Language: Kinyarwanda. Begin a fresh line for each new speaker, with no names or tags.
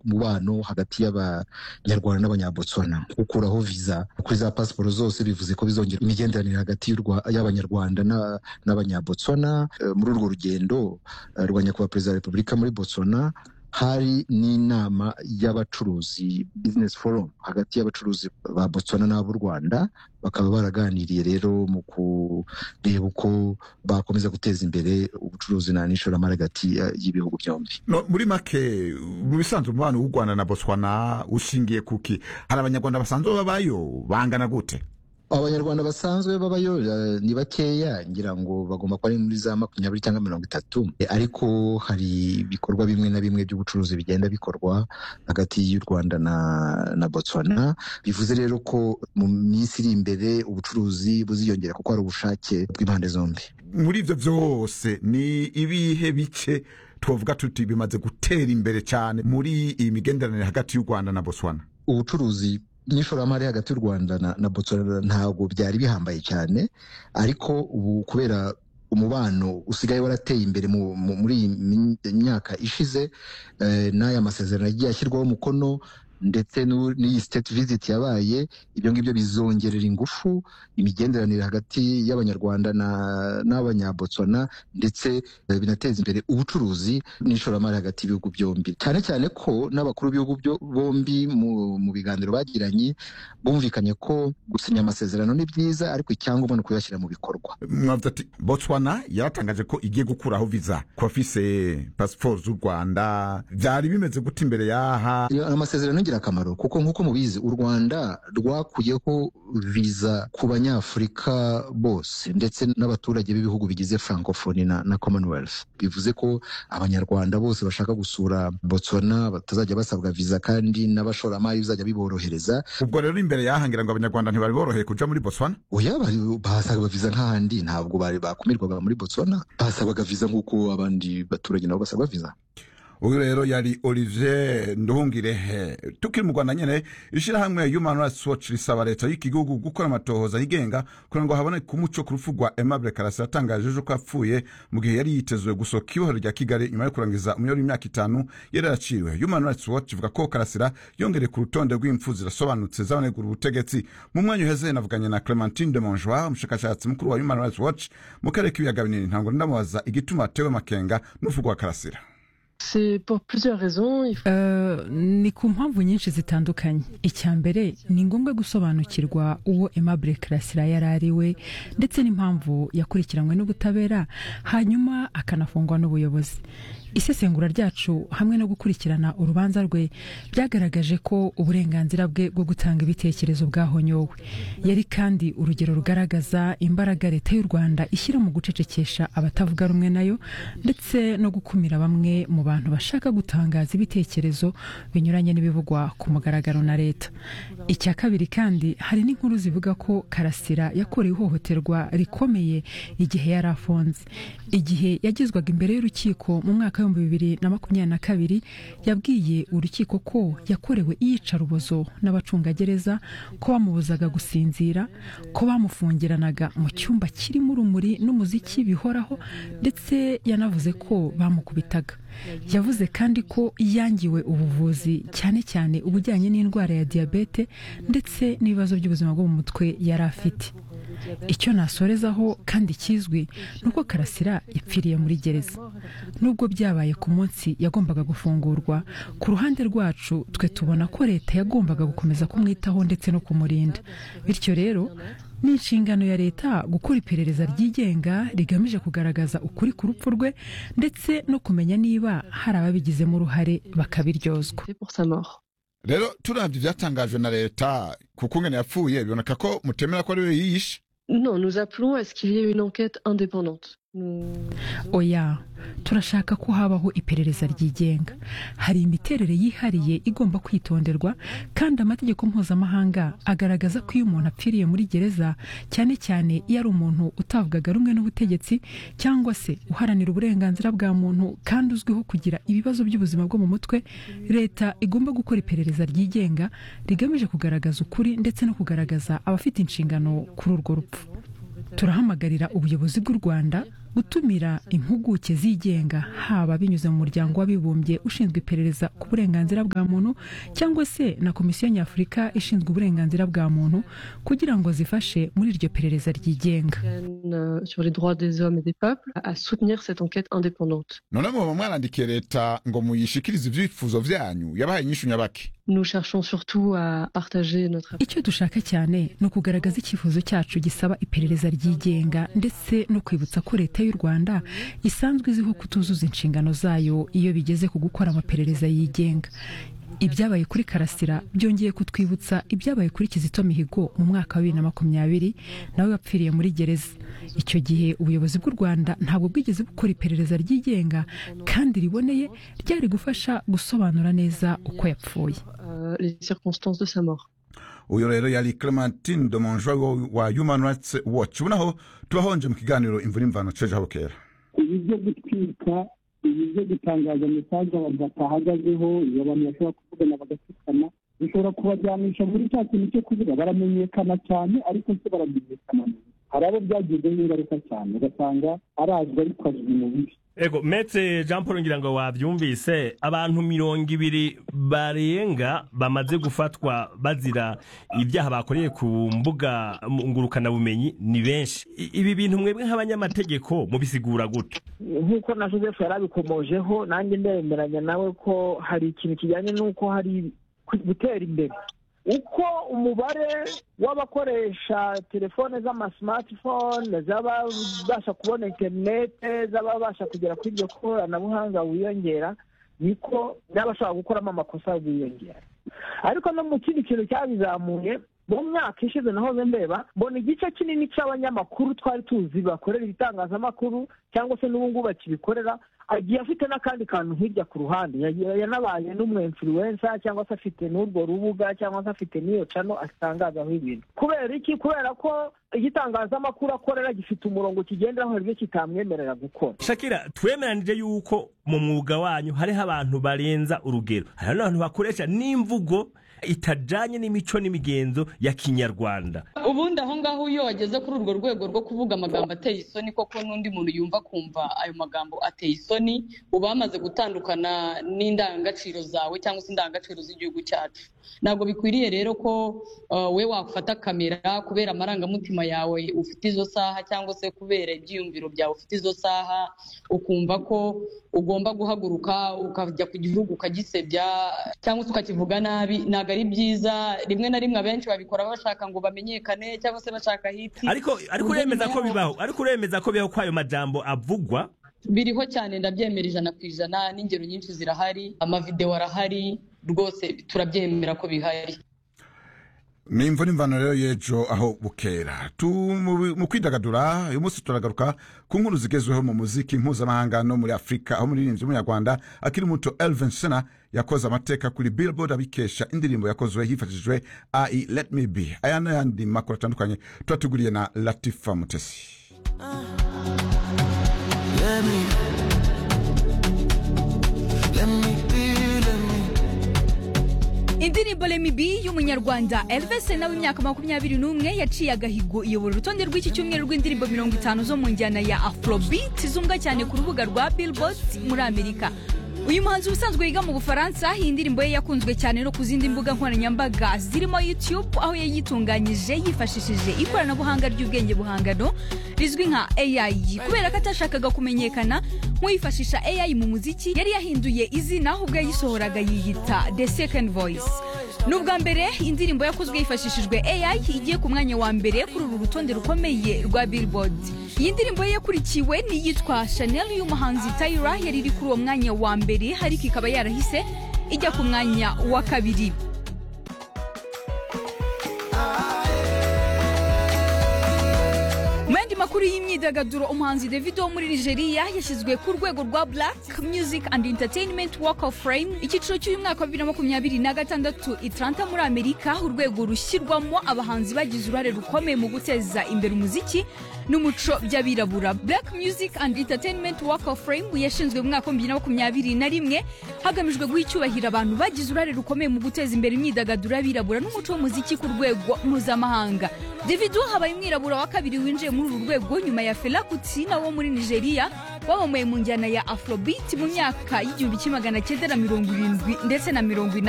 n'umubano hagati y'abanyarwanda n'abanyabotsuwana gukuraho viza kuri za pasiporo zose bivuze ko bizongera imigenderanire hagati y'abanyarwanda n'abanyabotsuwana muri urwo rugendo rwa nyakubahwa perezida wa repubulika muri botswana hari n'inama y'abacuruzi bizinesi forum hagati y'abacuruzi ba botswana n'ab'u rwanda bakaba baraganiriye rero mu kureba uko bakomeza guteza imbere ubucuruzi na n'ishoramari hagati y'ibihugu byombi
no, muri make mu bisanzwe umubano w'u rwanda na botswana ushingiye kuki hari abanyarwanda basanzwe babayo bangana gute
abanyarwanda basanzwe babayo ni bakeya ngira ngo bagomba kuba ari muri za makumyabiri cyangwa mirongo itatu ariko hari ibikorwa bimwe na bimwe by'ubucuruzi bigenda bikorwa hagati y'u rwanda na na botswana bivuze rero ko mu minsi iri imbere ubucuruzi buziyongera kuko hari ubushake bw'impande zombi
muri ibyo byose ni ibihe bice twavuga tuti bimaze gutera imbere cyane muri iyi migenderanire hagati y'u rwanda na botswana
ubucuruzi n'ishoramari hagati y'u rwanda na, na botswana ntabwo byari bihambaye cyane ariko ubu kubera umubano usigaye warateye imbere muri iyi myaka ishize eh, n'aya masezerano yagiye ashyirwaho umukono ndetse n'iyi state visit yabaye ibyo ngibyo bizongerera ingufu imigenderanire hagati y'abanyarwanda n'abanyabotswana ndetse binateza imbere ubucuruzi n'ishoramari hagati y'ibihugu byombi cyane cyane ko n'abakuru b'ibihugu bombi mu biganiro bagiranye bumvikanye ko gusinya amasezerano ni byiza ariko icyangombwa ni ukuyashyira mu bikorwa
mwavuze ati botswana yaratangaje ko igiye gukuraho viza ku bafise pasiporo z'u rwanda byari bimeze gute imbere y'aha
amasezerano ingirakamaro kuko nk'uko mubizi u rwanda rwakuyeho viza ku banyafurika bose ndetse n'abaturage b'ibihugu bigize francophonie na, na commonwealth bivuze ko abanyarwanda bose bashaka gusura botswana batazajya basabwa viza kandi n'abashoramari bizajya biborohereza
ubwo rero imbere yahangira ngo abanyarwanda ntibari boroheye kuja muri botswana
oya bahasabwa viza nk'ahandi ntabwo bari bakumirwaga muri botswana bahasabwaga viza nk'uko abandi baturage nabo basabwa viza
uyu rero yari olivier nduhungirehe tukiri mu rwanda nyine ishyirahamwe human rights watch risaba leta y'iki gihugu gukora amatohoza yigenga kugira ngo haboneke umuco ku rupfu rwa aimable karasi yatangaje ejo ko apfuye mu gihe yari yitezwe gusohoka ibohero rya kigali nyuma yo kurangiza umuyoboro w'imyaka itanu yari yaraciwe human rights watch ivuga ko karasira yongereye ku rutonde rw'impfu zirasobanutse z'abanegura ubutegetsi mu mwanya uheze navuganye na clementine de monjoa umushakashatsi mukuru wa human rights watch mu karere k'ibiyaga binini ntabwo ndamubaza igituma atewe amakenga n'urupfu rwa karasira
ni ku mpamvu nyinshi zitandukanye icya mbere ni ngombwa gusobanukirwa uwo aimable karasira yari ari we ndetse n'impamvu yakurikiranwe n'ubutabera hanyuma akanafungwa n'ubuyobozi isesengura ryacu hamwe no gukurikirana urubanza rwe byagaragaje ko uburenganzira bwe bwo gutanga ibitekerezo bwahonyowe yari kandi urugero rugaragaza imbaraga leta y'u rwanda ishyira mu gucecekesha abatavuga rumwe nayo ndetse no gukumira bamwe mu bantu bashaka gutangaza ibitekerezo binyuranye n'ibivugwa ku mugaragaro na leta icya kabiri kandi hari n'inkuru zivuga ko karasira yakorewe ihohoterwa rikomeye igihe yari afunze igihe yagezwaga imbere y'urukiko mu mwaka w'ibihumbi bibiri na makumyabiri na kabiri yabwiye urukiko ko yakorewe iyicarubozo n'abacungagereza ko bamubuzaga gusinzira ko bamufungiranaga mu cyumba kirimo urumuri n'umuziki bihoraho ndetse yanavuze ko bamukubitaga yavuze kandi ko yangiwe ubuvuzi cyane cyane ubujyanye n'indwara ya diyabete ndetse n'ibibazo by'ubuzima bwo mu mutwe yari afite icyo nasorezaho kandi kizwi ni uko karasira yapfiriye muri gereza nubwo byabaye ku munsi yagombaga gufungurwa ku ruhande rwacu twe tubona ko leta yagombaga gukomeza kumwitaho ndetse no kumurinda bityo rero ni inshingano ya leta gukora iperereza ryigenga rigamije kugaragaza ukuri ku rupfu rwe ndetse no kumenya niba hari ababigizemo uruhare bakabiryozwa
rero turabye ibyatangajwe na leta ku kungana yapfuye biboneka ko mutemera ko ari we yiyishe
Non, nous appelons à ce qu'il y ait une enquête indépendante.
oya turashaka ko habaho iperereza ryigenga hari imiterere yihariye igomba kwitonderwa kandi amategeko mpuzamahanga agaragaza ko iyo umuntu apfiriye muri gereza cyane cyane iyo ari umuntu utavugaga rumwe n'ubutegetsi cyangwa se uharanira uburenganzira bwa muntu kandi uzwiho kugira ibibazo by'ubuzima bwo mu mutwe leta igomba gukora iperereza ryigenga rigamije kugaragaza ukuri ndetse no kugaragaza abafite inshingano kuri urwo rupfu turahamagarira ubuyobozi bw'u rwanda gutumira impuguke zigenga haba binyuze mu muryango w'abibumbye ushinzwe iperereza ku burenganzira bwa muntu cyangwa se na komisiyo nyafurika ishinzwe uburenganzira bwa muntu kugira ngo zifashe muri iryo perereza ryigenga
euh, sur les droits des hommes et des peuples à à soutenir cette enquête indépendante.
none muba mwarandikiye leta ngo muyishikirize ibyifuzo byanyu yabahaye inyishu nyabaki
Nous cherchons surtout à partager notre approche
icyo dushaka cyane ni ukugaragaza icyifuzo cyacu gisaba iperereza ryigenga ndetse no kwibutsa ko leta y'u rwanda isanzwe izwiho kutuzuza inshingano zayo iyo bigeze ku gukora amaperereza yigenga ibyabaye kuri karasira byongeye kutwibutsa ibyabaye kuri kizito mihigo mu mwaka wa bibiri na makumyabiri nawe wapfiriye muri gereza icyo gihe ubuyobozi bw'u rwanda ntabwo bwigeze bukora iperereza ryigenga kandi riboneye ryari gufasha gusobanura neza uko yapfuye
euh, les circonstances de sa mort.
uyu rero yari clementine domonjwa wa human rights watch ubunaho tubahonje mu kiganiro imvura imvano ceje aho kera
ibi byo gutwika ibi byo gutangaza mesaje abantu batahagazeho iyo abantu bashobora kuvugana bagatsikana bishobora kubajyanisha muri cya kintu cyo kuvuga baramenyekana cyane ariko se baramenyekana mu bibi. hari abo byagizeho ingaruka cyane ugasanga arazwi ariko azwi mu bibi
ego metse jean paul ngira ngo wabyumvise abantu mirongo ibiri barenga bamaze gufatwa bazira ibyaha bakoreye ku mbuga ngurukanabumenyi ni benshi I- ibi bintu mwebwe nk'abanyamategeko mubisigura gute
nk'uko na joseph yari abikomojeho nanjye ndemeranya nawe ko hari ikintu kijyanye n'uko hari ku- gutera imbere uko umubare w'abakoresha telefone z'amasimatifone z'ababasha kubona interinete z'ababasha kugera kuri iryo koranabuhanga wiyongera niko n'abashobora gukoramo amakosa biyongera ariko no mu kindi kintu cyabizamuye mu mwaka ishize nahoze ndeba mbona igice kinini cy'abanyamakuru twari tuzi bakorera ibitangazamakuru cyangwa se n'ubu ngubu bakibikorera agiye afite n'akandi kantu hirya ku ruhande yagiye yanabaye n'umu influencer cyangwa se afite n'urwo rubuga cyangwa se afite n'iyo cano atangazaho ibintu kubera iki kubera ko igitangazamakuru akorera gifite umurongo kigenderaho hari ibyo kitamwemerera gukora
shakira twemeranije yuko mu mwuga wanyu hariho abantu barenza urugero hari n'abantu bakoresha n'imvugo itajanye n'imico n'imigenzo ya kinyarwanda
ubundi aho ngaho iyo wageze kuri urwo rwego rwo kuvuga amagambo ateye isoni koko n'undi muntu yumva akumva ayo magambo ateye isoni uba wamaze gutandukana n'indangagaciro zawe cyangwa se indangagaciro z'igihugu cyacu ntabwo bikwiriye rero ko uh, we wafata kamera kubera amarangamutima yawe ufite izo saha cyangwa se kubera ibyiyumviro byawe ufite izo saha ukumva ko ugomba guhaguruka ukajya ku gihugu ukagisebya cyangwa se ukakivuga nabi ntabwo ari byiza rimwe na rimwe abenshi babikora bashaka ngo bamenyekane cyangwa se bashaka hiti
ariko ariko
Ururimi
uremeza ko
rwabo
bibaho ariko uremeza ko bibaho ko ayo majambo avugwa
biriho cyane ndabyemera ijana ku ijana n'ingero nyinshi zirahari amavidewo arahari rwose turabyemera ko bihari
ni imvura imvano rero y'ejo aho bukera Tu- mu mu kwidagadura uyu munsi turagaruka ku nkuru zigezweho mu muziki mpuzamahanga no muri afurika aho umuririmbyi w'umunyarwanda akiri muto elvin sena yakoze amateka kuri billboard abikesha indirimbo yakozwe hifashishijwe ai let me be aya n'ayandi makuru atandukanye tuba tuguriye na latifa mutesi
Let me, let me be, let me.
indirimbo remibi y'umunyarwanda elves nawe imyaka makumyabiri n'umwe yaciye agahigo iyobora urutonde rw'iki cyumweru rw'indirimbo mirongo itanu zo mu njyana ya afrobeat zumva cyane ku rubuga rwa billboard muri amerika uyu muhanzi ubusanzwe yiga mu bufaransa iyi ndirimbo ye yakunzwe cyane no ku zindi mbuga nkoranyambaga zirimo youtube aho yayitunganyije yifashishije ikoranabuhanga ry'ubwenge buhangano rizwi nka ai kubera ko atashakaga kumenyekana nk'uwifashisha ai mu muziki yari yahinduye izina ahubwo yayisohoraga yiyita the second voice ni ubwa mbere indirimbo yakozwe hifashishijwe ai igiye ku mwanya wa mbere kuri uru rutonde rukomeye rwa billboard iyi ndirimbo ye yakurikiwe n'iyitwa chanel y'umuhanzi tayira yari iri kuri uwo mwanya wa mbere ariko ikaba yarahise ijya ku mwanya wa kabiri mu yandi makuru y'imyidagaduro umuhanzi davido wo muri nigeria yashyizwe ku rwego rwa black music and entertainment walk of fame icyiciro cy'uyu mwaka wa bibiri na makumyabiri na gatandatu itaranta muri amerika urwego rushyirwamo abahanzi bagize uruhare rukomeye mu guteza imbere umuziki n'umuco by'abirabura black music and entertainment walk of fame yashinzwe mu mwaka wa bibiri na makumyabiri na rimwe hagamijwe guha icyubahiro abantu bagize uruhare rukomeye mu guteza imbere imyidagaduro y'abirabura n'umuco w'umuziki ku rwego mpuzamahanga davido habaye umwirabura wa kabiri winjiye muri kuri uru rwego nyuma ya Fela Kuti na wo muri Nigeria babamuye mu njyana ya Afrobeat mu myaka y'igihumbi kimwe magana cyenda na mirongo irindwi ndetse na mirongo inani